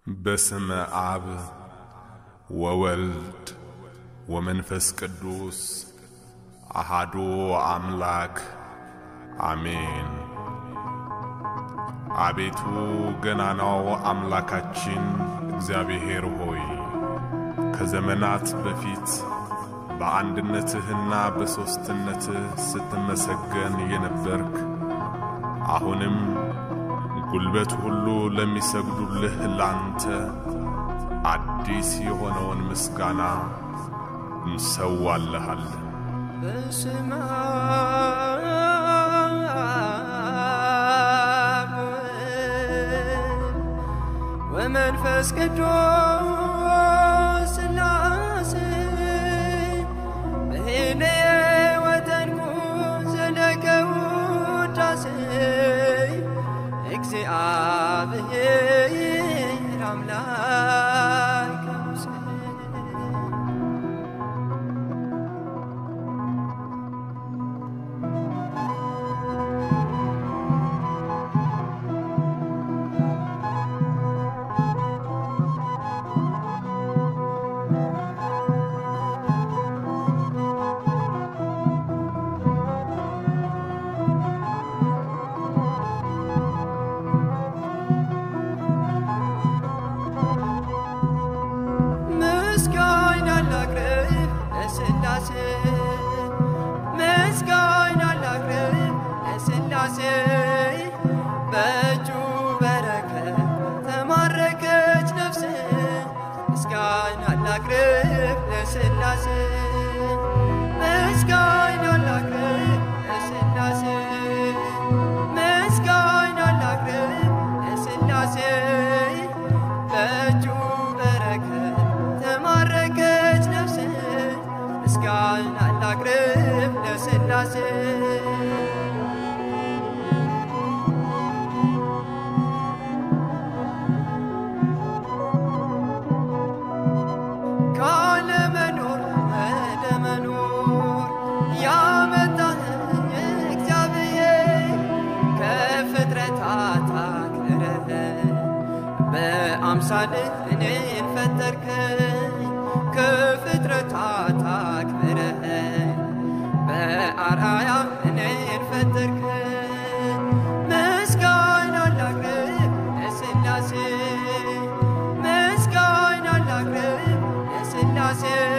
በስመ አብ ወወልድ ወመንፈስ ቅዱስ አሃዶ አምላክ አሜን። አቤቱ ገናናው አምላካችን እግዚአብሔር ሆይ ከዘመናት በፊት በአንድነትህና በሦስትነትህ ስትመሰገን የነበርክ አሁንም ጉልበት ሁሉ ለሚሰግዱልህ ላንተ አዲስ የሆነውን ምስጋና እንሰዋልሃለን። በስመ አብ ወወልድ ወመንፈስ ቅዱስ ሥላሴ በሄነየ ወተንኩ ዘለቀ ውዳሴ እግዚአብሔር አምላክ ሙሴ ምስጋና ላቅርብ ለሥላሴ ምስጋና ላቅርብ ለሥላሴ በእጁ በረከት ተማረከች ነፍሴ ምስጋና ላቅርብ ለሥላሴ ምስጋና ላቅርብ ለሥላሴ ምስጋና ላቅርብ ለሥላሴ በእጁ በረከት ተማረከች ነፍሴ ምስጋና ላቅርብ ለሥላሴ ካለመኖር ወደ መኖር ያመጣኸኝ እግዚአብሔር ከፍጥረታት አክብረህ በአምሳልህ እኔን ፈጠርከኝ ከፍጥረታት አክብረህ በአርአያ እኔን ፈጠርከኝ ምስጋና ላቅርብ ለሥላሴ ምስጋና ላቅርብ ለሥላሴ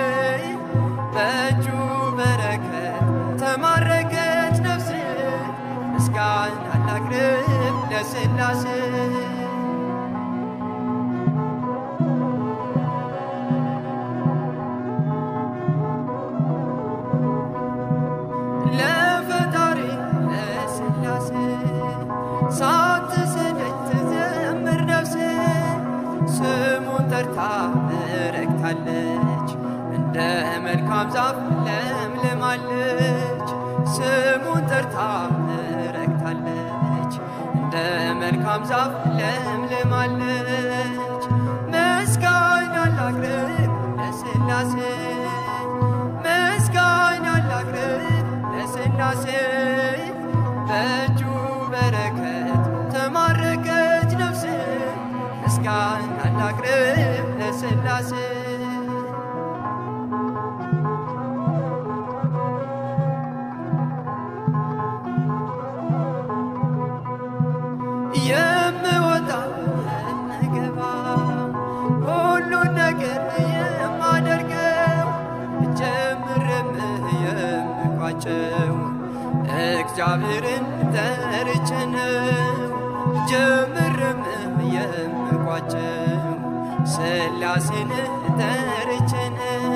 በእጁ በረከት ተማረከች ነፍሴ ምስጋና ላቅርብ ለሥላሴ ለፈጣሪ ለሥላሴ ሳትሰለች ትዘምር ነፍሴ ስሙን ጠርታ ረክታለች እንደ መልካም ዛፍ ለምልማለች ስሙን ጠርታ ረክታለች እንደ መልካም ዛፍ ለምልማለች ምስጋና ላቅርብ ለሥላሴ ምስጋና ላቅርብ ለሥላሴ በእጁ በረከት ተማረከች ነፍሴ ምስጋና ላቅርብ ለሥላሴ የምወጣ የምገባ ሁሉን ነገር የማደርገው ጀምርም የምቋጨው እግዚአብሔርን ጠርቼ ነው። ጀምርም የምቋጨው ሥላሴን ጠርቼ ነው።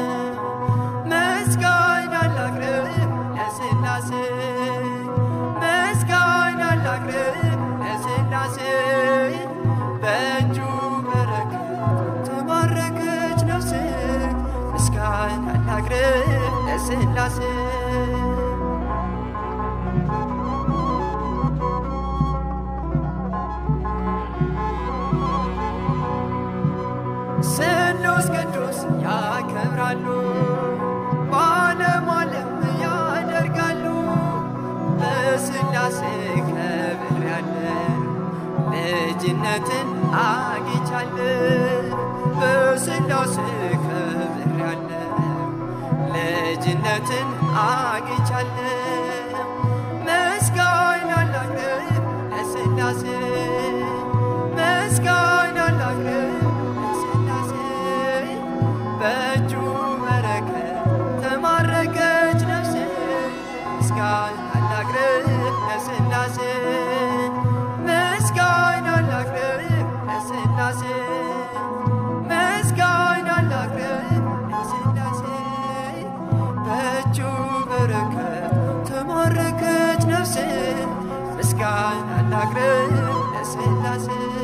ምስጋና ላቅርብ ለሥላሴ ምስጋና ላቅርብ ለሥላሴ በእጁ በረከት ተባረከች ነፍሴ ምስጋና ላቅርብ ለሥላሴ ስሉስ ቅዱስ ያከብራሉ በዓለም ዓለም ያደርጋሉ በሥላሴ ከብር ያለ ልጅነትን አግኝቻለሁ በስላሴ ከብሬያለሁ ልጅነትን አግኝቻለሁ ምስጋና ላቅርብ ለስላሴ ምስጋና ላቅርብ ለስላሴ በእጁ በረከት ተማረከች ነፍሴ ምስጋና ላቅርብ ለስላሴ ምስጋና ላቅርብ ለስላሴ ምስጋና ላቅርብ ለስላሴ በእጁ በረከት ተማረከች ነፍሴ ምስጋና ላቅርብ ለስላሴ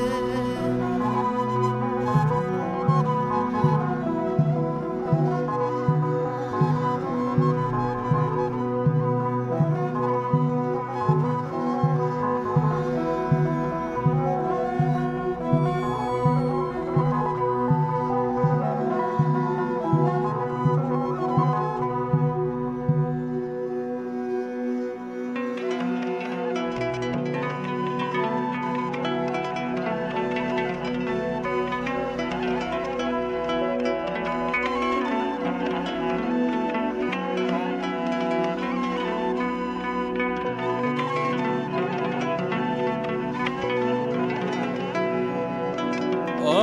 ኦ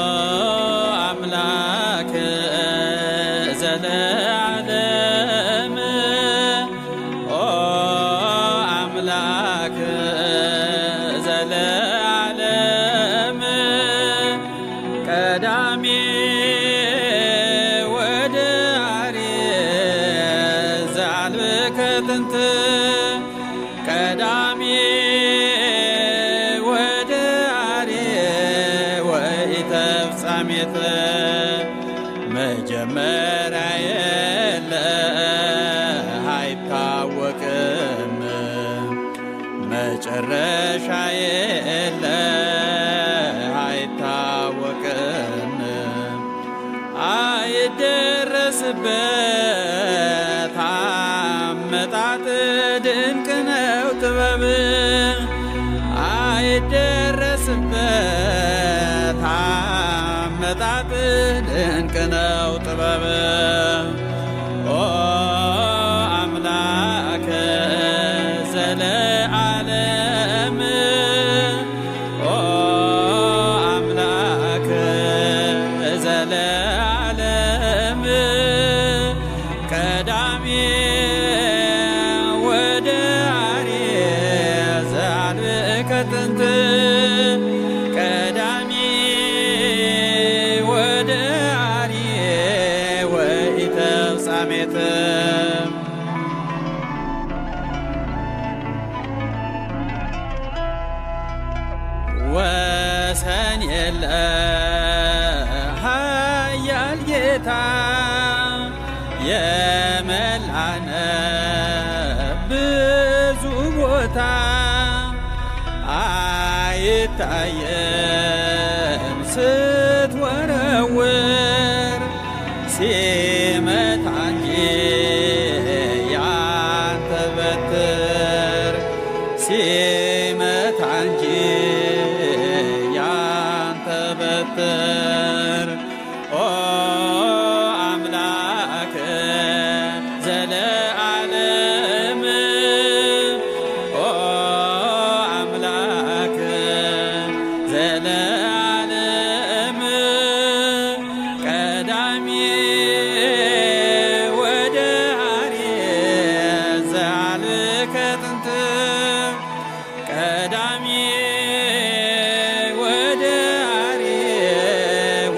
አምላክ ዘለዓለም ኦ አምላክ ዘለዓለም ቀዳሜ ወደ አርየ ዘአልብከ ጥንት ቀዳሜ ወደ አርየ ወኢተፍጻሜተ መጀመሪያ የለ አይታወቅም መጨረሻ የለ አይታወቅም አይደረስበት አመጣጥ ድንቅ ነው ጥበብ አይደረስበት አመጣጥ ድንቅ ነው ጥበብ ኦ አምላከ ዘለዓለም ኦ አምላከ ዘለዓለም ቀዳሜ ወደ አርየ ዘአልብከ ጥንት ቀዳሜ ወደ አርየ ወኢተፍጻሜተ ወሰን የለ ኃያል ጌታ የመላነ ብዙ ቦታ አይታየም ስትወረውር ሲመታ እንጂ ያንተ በትር ሲመታ እንጂ ያንተ በትር ኦ አምላክ ዘለዓለም ኦ አምላክ ዘለዓለም ቀዳሜ ወደ አርየ ዘአልብከ ጥንት ቀዳሜ ወደ አርየ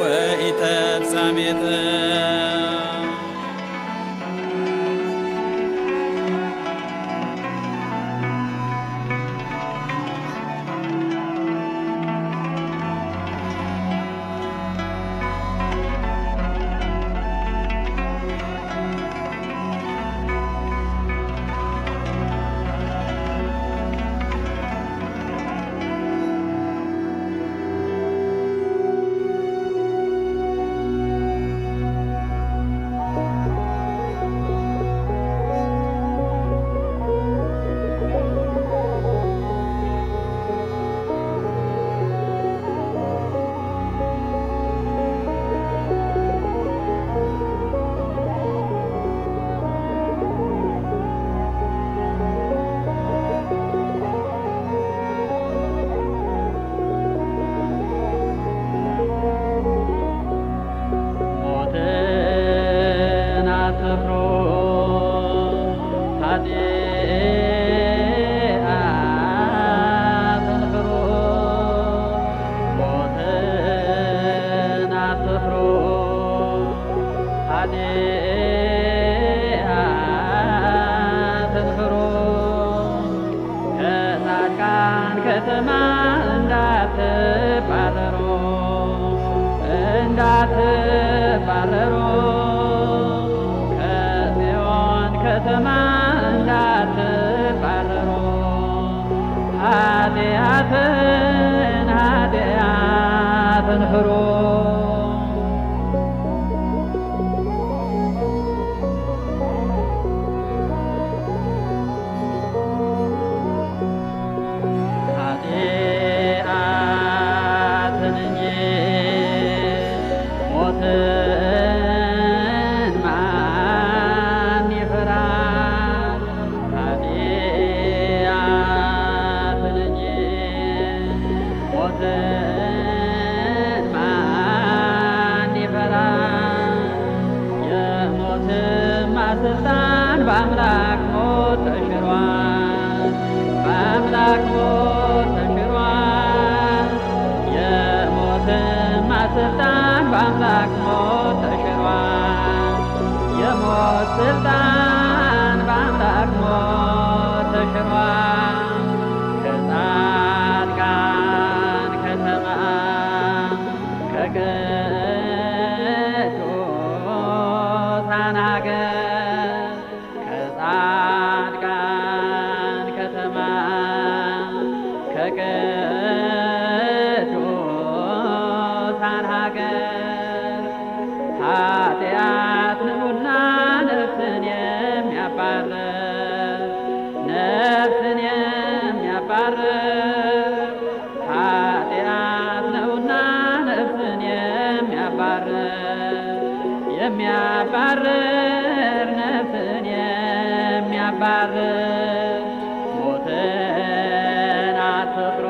እንዳትባረሩ ከጽዮን ከተማ እንዳትባረሩ ኃጢአትን ኃጢአትን ፍሩ ኃጢአትን እንጂ ሞትን ማን ይፈራል? ኃጢአትን እንጂ ሞትን ማን ይፈራል? የሞትማ ስልጣን በአምላክ ሞት ተሽሯል። በአምላክ ሞት ተሽሯል። የሞትማ ስልጣን በአምላክ ሞት ተሽሯል። የሞት ስልጣን በአምላክ ሞት ተሽሯል። ከጻድቃን ከተማ ከቅዱሳን ሀገር ከጻድቃን ከተማ ከቅዱሳን ሀገር ኃጢአት ንዑና ነፍስን የሚያባርር ነፍስን የሚያባርር ኃጢአት ነውና ነፍስን የሚያባርር የሚያባርር ነፍስን የሚያባርር ሞትን አትፍሩ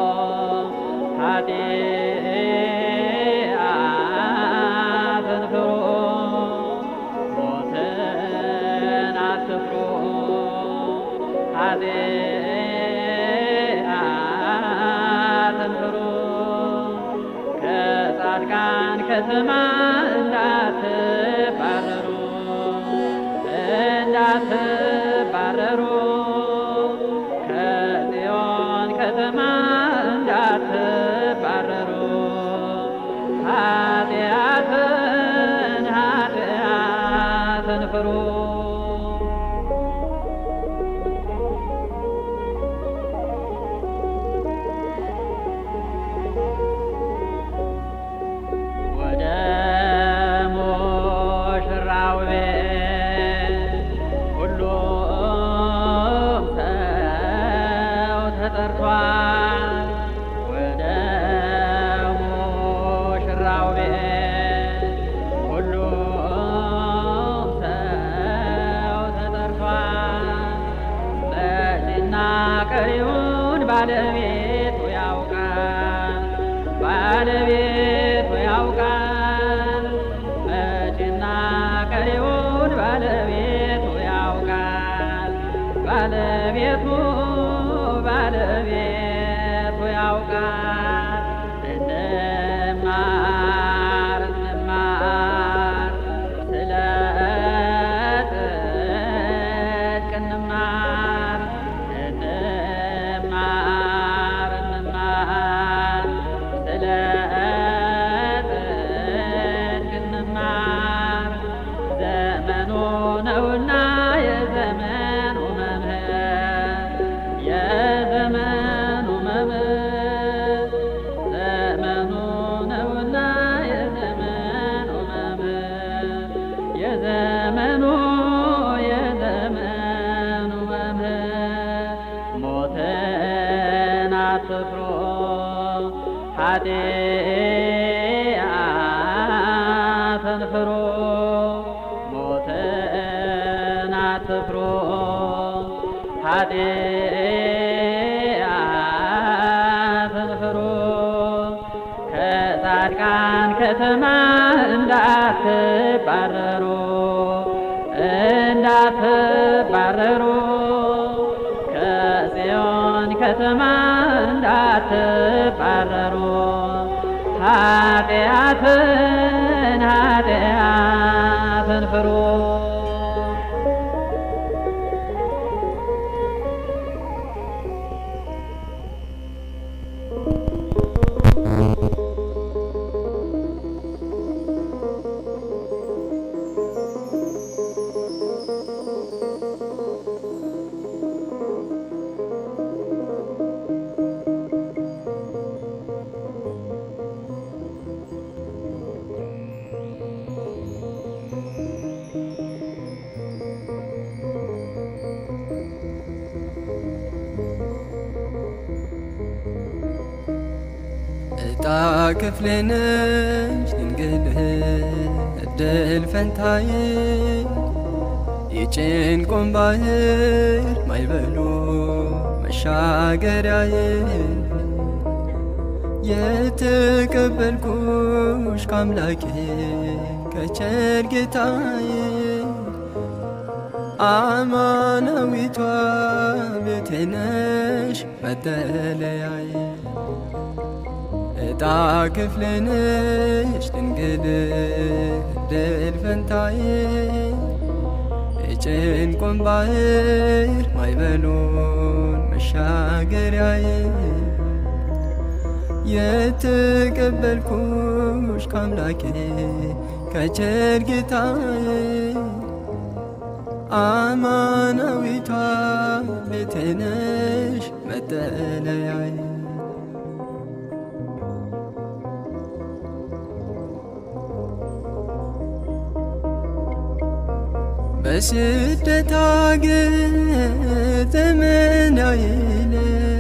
ኃጢአትን ፍሩ ሞትን አትፍሩ ኃጢአትን ፍሩ ከጻድቃን ከተማ እንዳትባረሩ እንዳትባረሩ ከጽዮን ከተማ እንዳትባረሩ ኃጢአትን ኃጢአትን ፍሩ ወደ ሙሽራው ቤት ሁሉም ሰው ተጠርቷል። ወደ ሙሽራው ቤት ሁሉም ሰው ተጠርቷል። መጪና ቀሪውን ባለቤቱ ያውቃል ባለቤቱ ያውቃል መጪና ቀሪውን ባለቤቱ ያውቃል ባለቤቱ ባለቤቱ ያውቃል እንማር እንማር ስለ ጽድቅ እንማር እንማር እንማር ስለ ጽድቅ እንማር ዘመኑ ነውና የዘመኑ መምህር የዘመኑ መምህር ዘመኑ ነውና የዘመኑ መምህር የዘመኑ የዘመኑ መምህር ሞትን አትፍሩ ኃጢአትን ፍሩ ሞትን አትፍሩ ኃጢአትን ፍሩ ከጻድቃን ከተማ እንዳትባረሩ እንዳትባረሩ ከጽዮን ከተማ እንዳትባረሩ ኃጢአትን ኃጢአትን ፍሩ እጣ ክፍሌ ነሽ ድንግል እድል ፈንታዬ የጭንቁን ባህር ማይበሉ መሻገሪያዬ የተቀበልኩሽ ከአምላኬ ከቸር ጌታዬ አማናዊቷ ቤቴ ነሽ መጠለያዬ እጣ ክፍሌ ነሽ ድንግል እድል ፈንታዬ የጭንቁን ባህር ማይበሉን መሻገሪያዬ የተቀበልኩሽ ከአምላኬ ከቸር ጌታዬ አማናዊቷ ቤቴ ነሽ መጠለያዬ በስደት አገር ዘመን አይለ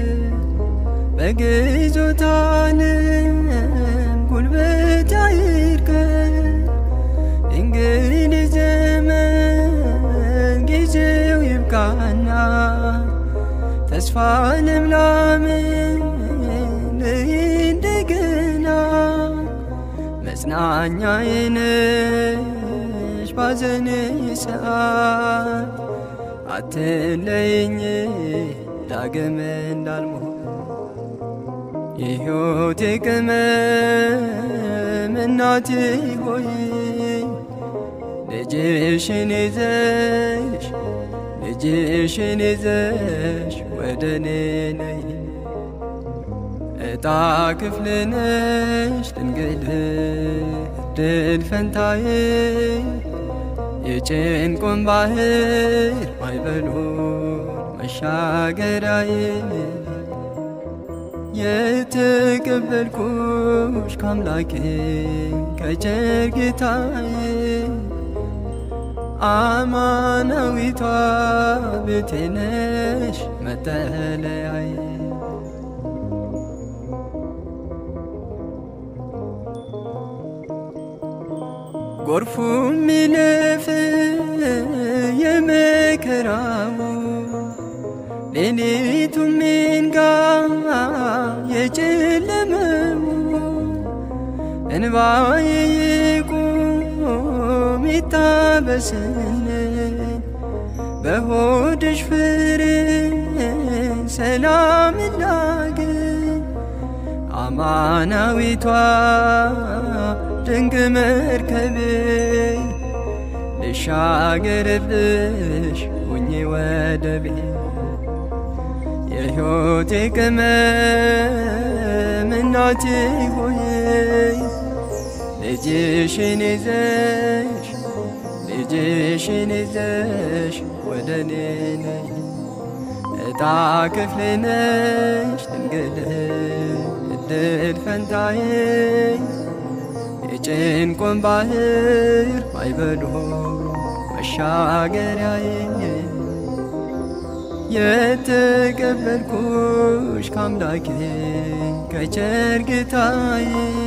በግዞት ዓለም ጉልበት አይርከን እንግዲህ ዘመን ጊዜው ይብቃና ተስፋ ልምላምን እንደገና መጽናኛዬ ነሽ ባዘን ሰዓት አትለይኝ ዳግም እንዳልሞት የሕይወቴ ቅመም እናቴ ሆይ ልጅሽን ይዘሽ ልጅሽን ይዘሽ ወደ እኔ ነይ እጣ ክፍል ነሽ ድንግል እድል ፈንታዬ የጭንቁን ባህር ማይበሉን መሻገሪያዬ የተቀበልኩሽ ከአምላኬ ከቸር ጌታዬ አማናዊቷ ቤቴ ነሽ መጠለያዬ ጎርፉ ሚለፍ የመከራው ሌሊቱ ሚንጋ የጨለመው እንባዬ ይቁም ይታበስልን በሆድሽ ፍሬ ሰላም ላግኝ አማናዊቷ ድንቅ መርከቤ ልሻገርብሽ ሁኜ ወደቤ የሕይወቴ ቅመም እናቴ ሆይ ልጅሽን ይዘሽ ልጅሽን ይዘሽ ወደ እኔ ነይ እጣ ክፍሌ ነሽ ድንግል እድል ፈንታዬ የጭንቁን ባህር ማይበሉ መሻገሪያዬ የተቀበልኩሽ ከአምላኬ ከቸር ጌታዬ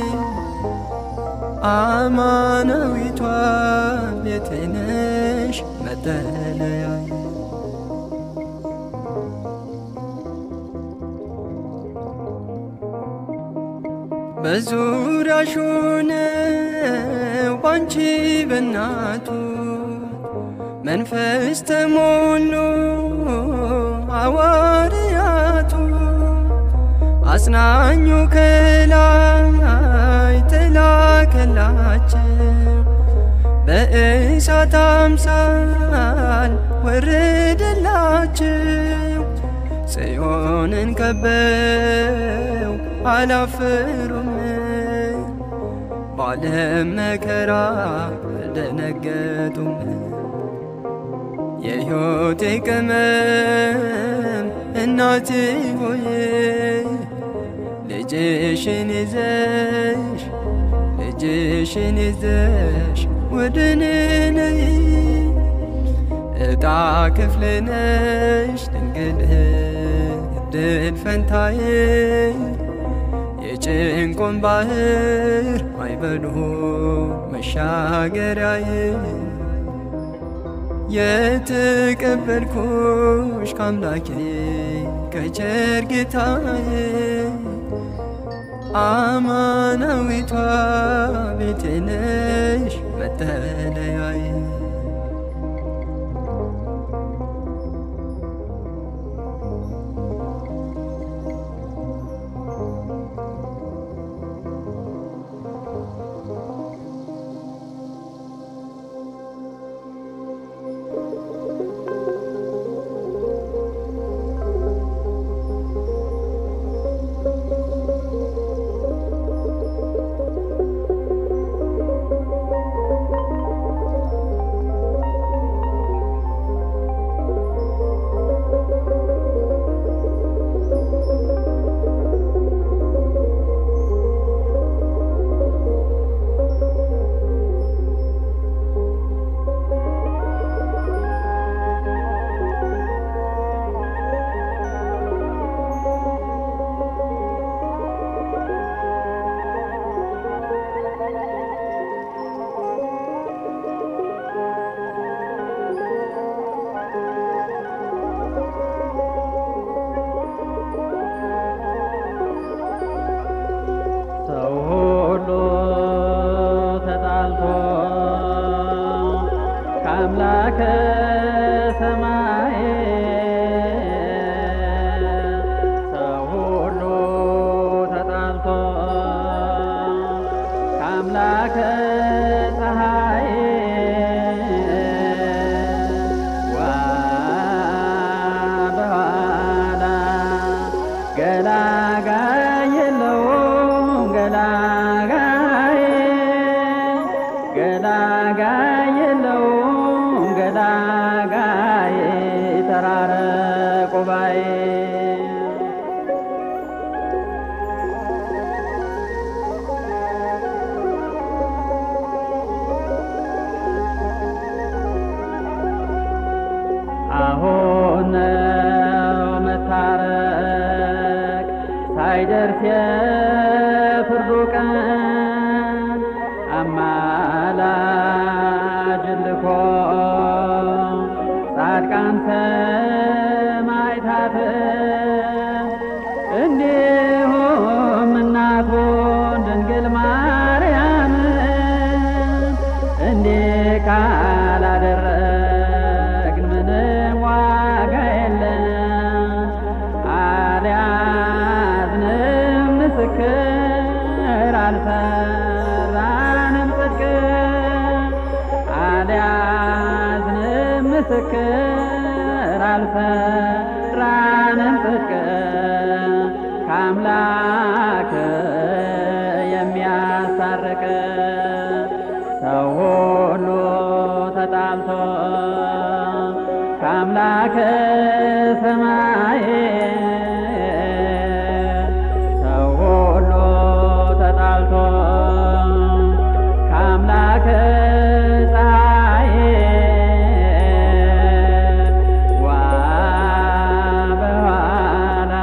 አማናዊቷ ቤቴ ነሽ መጠለያዬ በዙሪያሽ ሆነው ባንቺ በናቱ መንፈስ ተሞሉ ሐዋርያቱ አጽናኙ ከላይ ተላከላቸው በእሳት አምሳል ወረደላቸው ጽዮንን ከበው አላፈሩም ባለም መከራ አልደነገጡም የሕይወቴ ቅመም እናቴ ሆይ ልጅሽን ይዘሽ ልጅሽን ይዘሽ ወደ እኔ ነይ እጣ ክፍል ነሽ ድንግል እድል ፈንታዬ የጭንቁን ባህር አይበሉ መሻገሪያዬ የተቀበልኩሽ ከአምላኬ ከቸር ጌታዬ አማናዊቷ ቤቴ ነሽ መጠለያዬ ሰው ሁሉ ተጣልቶ ከአምላከ ሰማይ ሰው ሁሉ ተጣልቶ ከአምላከ ፀሐይ ዋ በኋላ ገላጋይ የለውም ገላጋይ ገላጋይ የለውም ገላጋይ ተራረቁ ባይ አሁን ነው መታረቅ ሳይደርስ የፍርዱ ቀን አማላጅ ልኮ ጻድቃን ሰማዕታት እንዲሁም እናቱን ድንግል ማርያም እንዲህ ካላደረግን ምንም ዋጋ የለም። አልያዝንም ምስክር አልሰራንም ጽድቅ አልያዝንም ምስክር አልሰራንም ጽድቅ ከአምላክ የሚያሳርቅ ሰው ሁሉ ተጣልቶ ከአምላከ ሰማይ ሰው ሁሉ ተጣልቶ ከአምላከ ፀሐይ ዋ በኋላ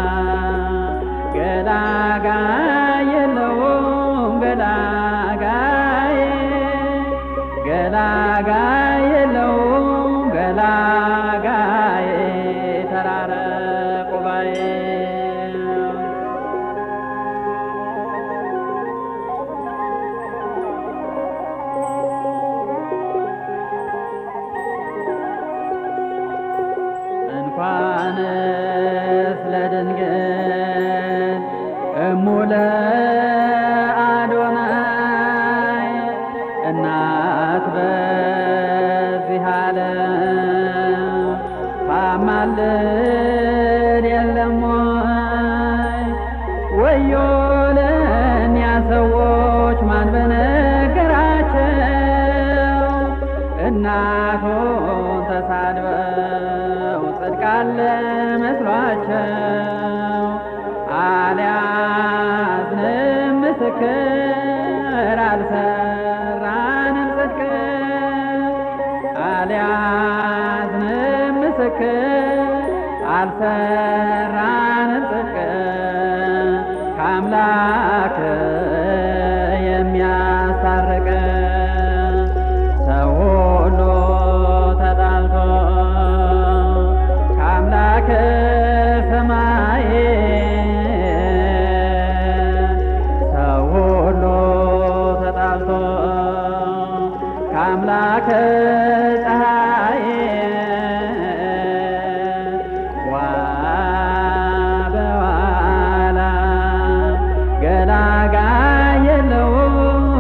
ገላጋይ የለውም ገላጋይ ገላጋይ የለውም ገላጋይ ተራረ መላከ ፀሐይ ዋበዋላ ገላጋይ የለውም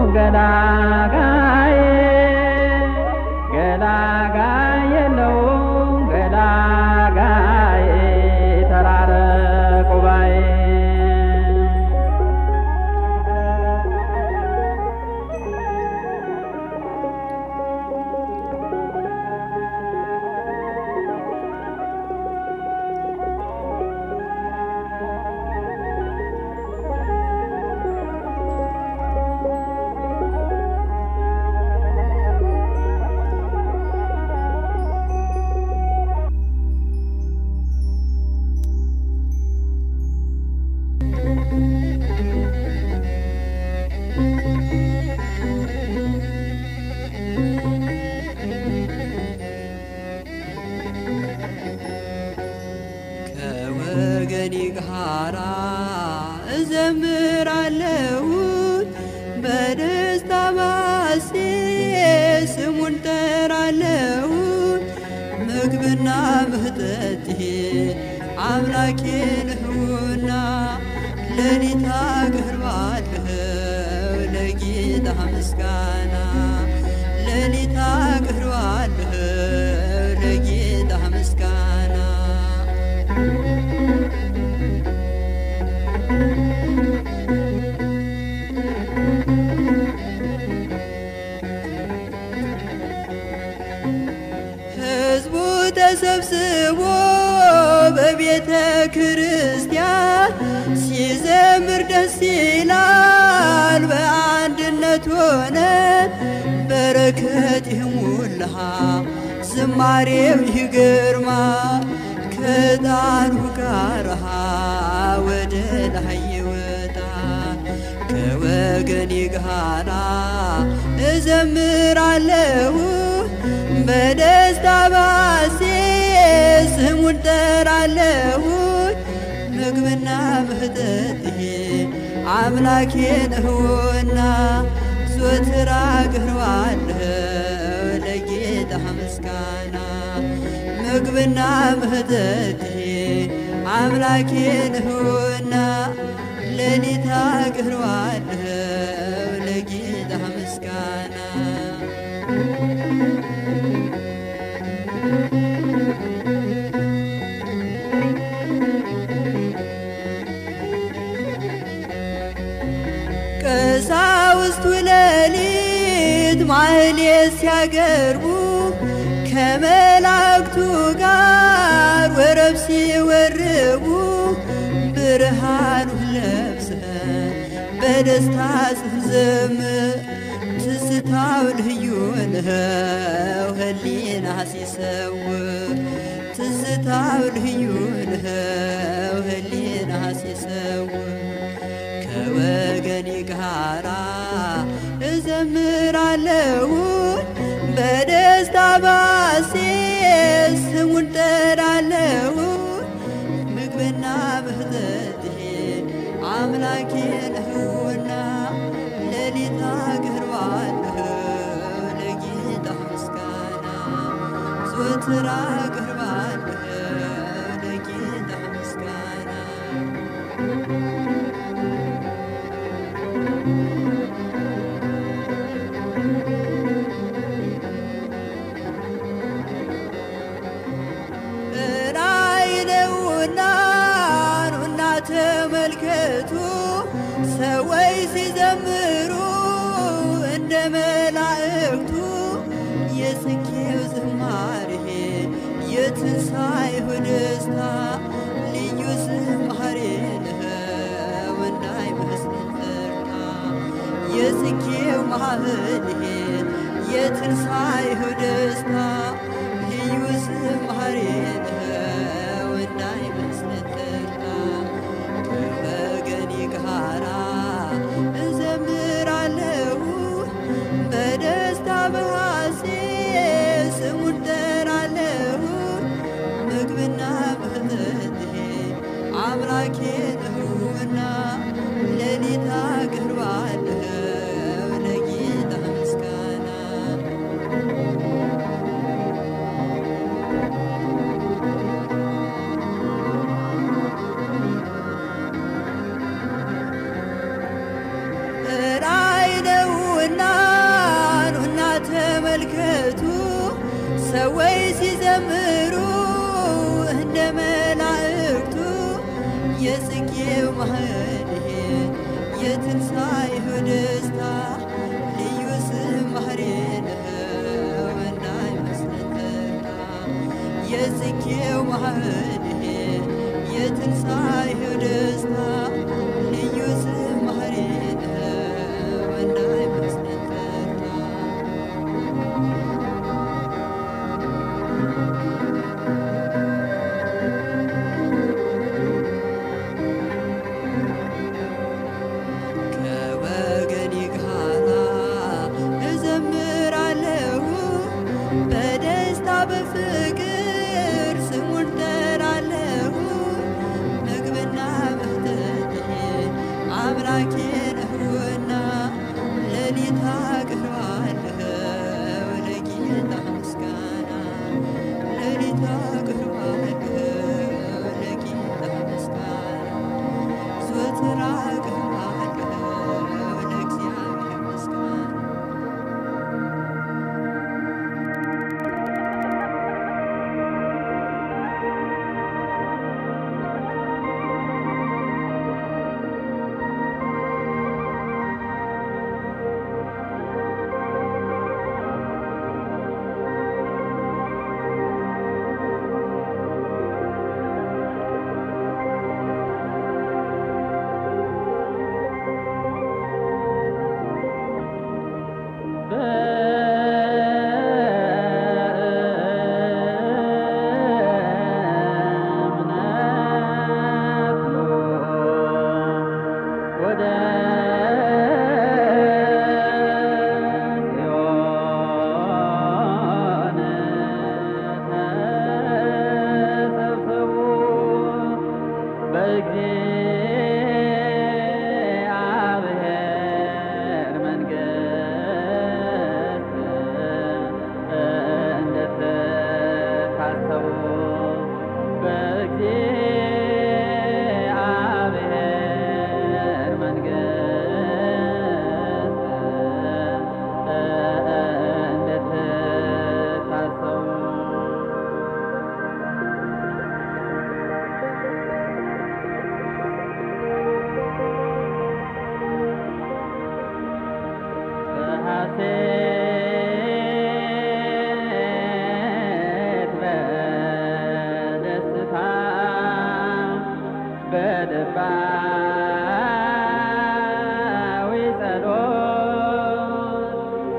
ገላጋይ ገላጋይ የለውም ገላጋይ ተራረቁ ባይ ከወገኔ ጋራ እዘምራለሁ በደስታ ባሴ ስሙን ጠራለሁ ምግብና መጠጤ አምላኬ ነህና ሌሊት አቀርባለሁ ለጌታ ምስጋና ሌሊት አቀርባለሁ ለጌታ ምስጋና ሕዝቡ ተሰብስቦ በቤተ ክርስቲያን ሲዘምር ደስ ይላል። በአንድነት ሆነ በረከት ይሙላ ዝማሬው ይግርማ ከጣኑ ጋራ ወደ ላይ ይወጣ ከወገኔ ጋራ እዘምራለሁ በደስታ ባሴ ስሙን ጠራለሁ ምግብና መጠጤ አምላኬ ነህና ዞትር አቀርባለሁ ለጌታ ምስጋና ምግብና መጠጤ አምላኬ ነህና ሌሊት አቀርባለሁ ለጌታ ምስጋና ቀሳውስቱ ሌሊት ማህሌት ሲያገርቡ ከመላእክቱ ጋር ወረብ ሲወርቡ ብርሃኑን ለብሰን በደስታ ስንዘምር ትዝታው ልዩ ነው ህሊና ሲሰውር ትዝታው ልዩ ነው ህሊና ሲሰውር ከወገኔ ጋራ እዘምራለሁ በደስታ ባሴ ስሙን ጠራለሁ ምግብና መጠጤ አምላኬ ነህና ሌሊት አቀርባለሁ ለጌታ ምስጋና ዘወትር አቀርባለሁ ለጌታ ምስጋና ራእይ ነውና ኑና ተመልከቱ ሰዎች ሲዘምሩ እንደ መላእክቱ የጽጌው ዝማሬ የትንሣኤው ደስታ ልዩ ዝማሬ ነው እንዳይመስለን ተርታ የጽጌው ማህሌት የትንሣኤው ደስታ ልዩ ዝማሬ ነው እንዳይመስለን ተርታ ከወገኔ ጋራ እዘምራለሁ በደስታ በሐሴ ስሙን ጠራለሁ ምግብና መጠጤ አምላኬ ነውና ሌሊት አቀርባለሁ ለጌታ ምስጋና ሰዎች ሲዘምሩ እንደ መላእክቱ የጽጌው ማህሌት የትንሣኤው ደስታ ልዩ ዝማሬ ነው እንዳይመስለን ተድላ የጽጌው ማህሌት የትንሣኤው ደስታ ልዩ ዝማሬ ነው እንዳይመስለን ተድላ ከወገኔ ጋራ እዘምራለሁ በደስታ በፍቅር ስሙን ጠራለሁ ምግብና መጠጤ አምላኬ ነውና ሌሊት አቀርባለሁ ለጌታ ምስጋና ሌሊት አቀርባለሁ ለጌታ ምስጋና ዘወትር አቀርባለሁ ለእግዚአብሔር ምስጋና ወደ ጽዮን ተሰብሰቡ በእግዚአብሔር መንግሥት እንደተታሰቡ በእግዚአብሔር መንግሥት እንደተታሰቡ በሐሴት በደስታ በልባዊ ጸሎት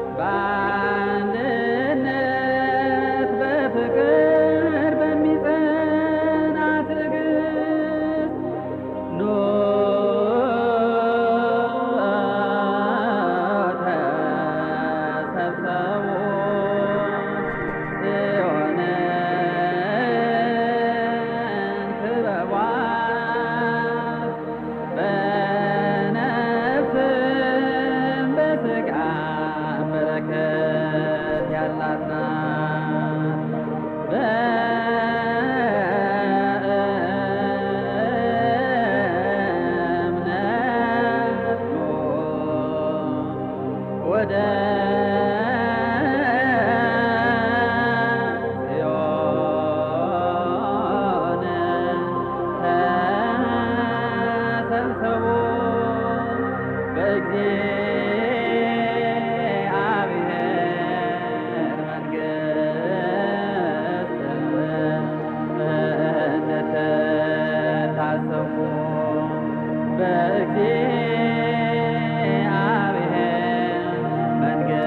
በአንድነት በፍቅር በሚጸና ትዕግስት ኑ ተሰብሰቡ ጽዮንን ክበቧት በነፍስም በሥጋም በረከት ያላት ናት። በእምነት ኑ ወደ ጽዮን ተሰብሰቡ በእግዚአብሔር መንግሥት እንደተታሰቡ በእግዚአብሔር መንግሥት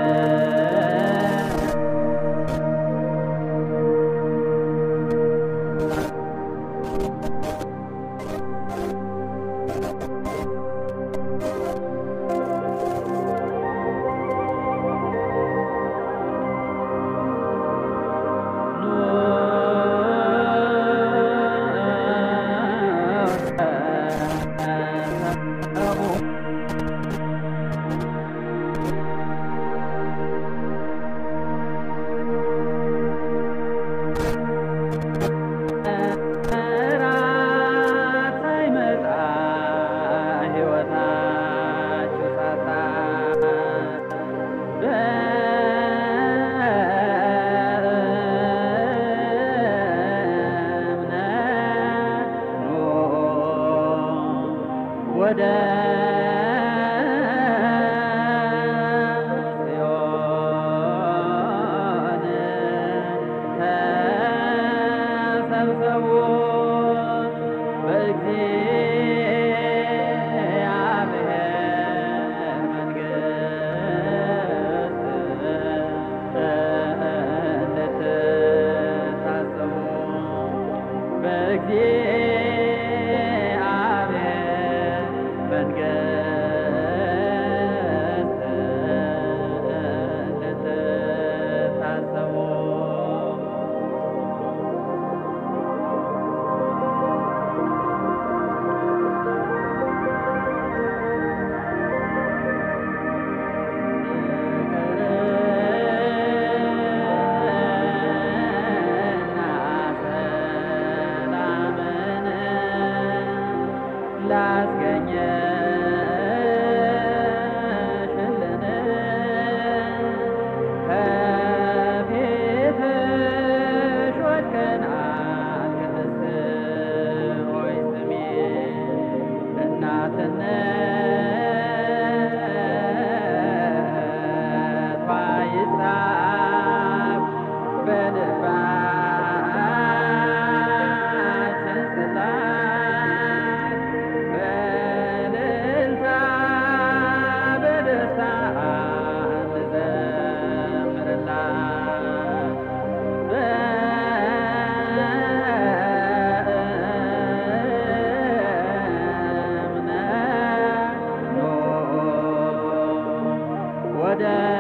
ወደ